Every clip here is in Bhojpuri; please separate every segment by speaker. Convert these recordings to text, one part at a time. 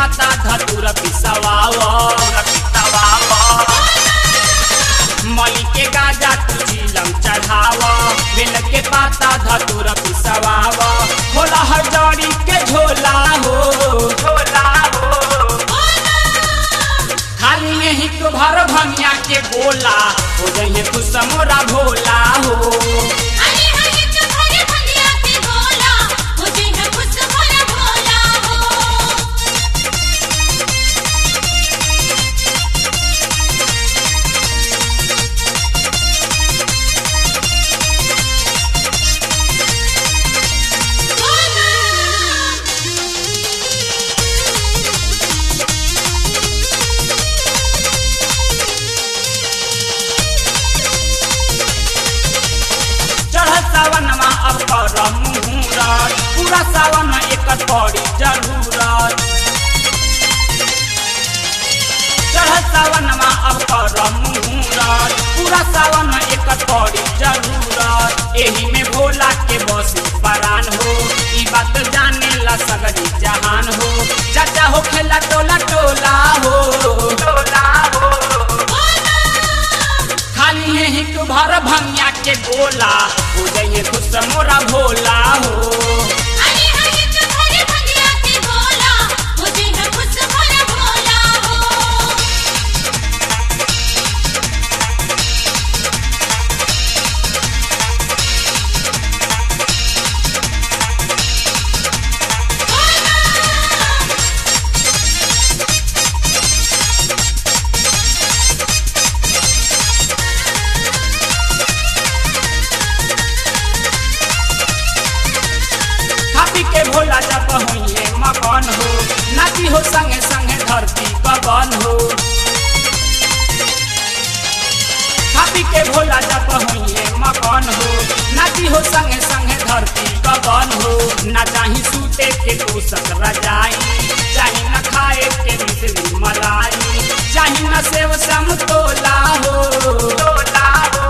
Speaker 1: पाता धतुर पिसवाव मली के गाजा तू चिलम चढ़ाव बेल के पाता धतुर पिसवाव होला हजड़ी के झोला हो झोला हो खाली यही तो भर भंगिया के गोला हो जइहे तू समोरा भोला हो
Speaker 2: अरे हरे तुम्हारे भंगिया के बोला मुझे है खुश भरा भोला हो
Speaker 1: चढ़ सावन में अब कर मुहूरत पूरा सावन में एक पड़ी जरूरत चढ़ सावन में अब कर मुहूरत पूरा सावन में एक पड़ी जरूरत एही में भोला के बस परान हो ई बात जाने ला सगरी जहान हो चाचा हो खेला टोला टोला हो टोला हो खाली यही तू भर भंगिया के गोला हो जाइए खुश मोरा भोला हो
Speaker 2: अरे हरे तुम्हारे भंगिया के बोला मुझे है खुश भरा भोला हो
Speaker 1: खापी के भोला जब हुई मकान हो नाची हो संगे संगे धरती पवन हो खापी के भोला जब हुई मकान हो नाची हो संगे संगे धरती पवन हो ना चाही सूते के तू सकरा जाई चाही न खाए के मिश्री मलाई चाही न सेव समतोला हो तोला हो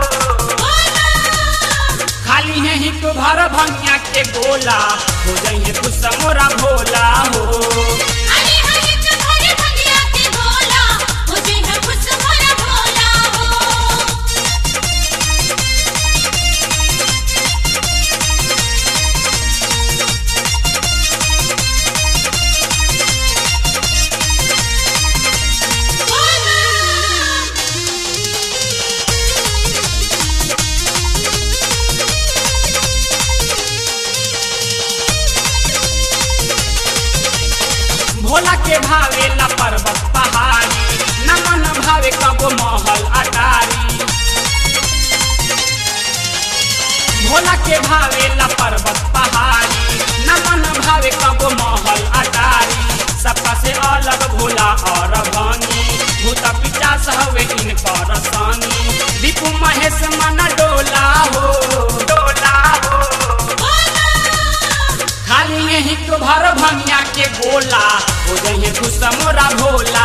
Speaker 1: खाली है ही तो भर भंगिया के गोला हो जाइए खुश मोरा भोला हो
Speaker 2: अरे हरे तुम्हारे भंगिया के बोला मुझे है खुश भरा भोला हो
Speaker 1: भोला के भावे ला पर्वत पहाड़ी न मन भावे कबो महल अटारी भोला के भावे ला पर्वत पहाड़ी न मन भावे कबो महल अटारी सबका से अलग भोला और भानी भूत पिचास हवे इनकर सानी दीपू महेश मन डोला हो डोला हो खाली यही तो भर भंगिया के गोला हो जाइए खुश मोरा भोला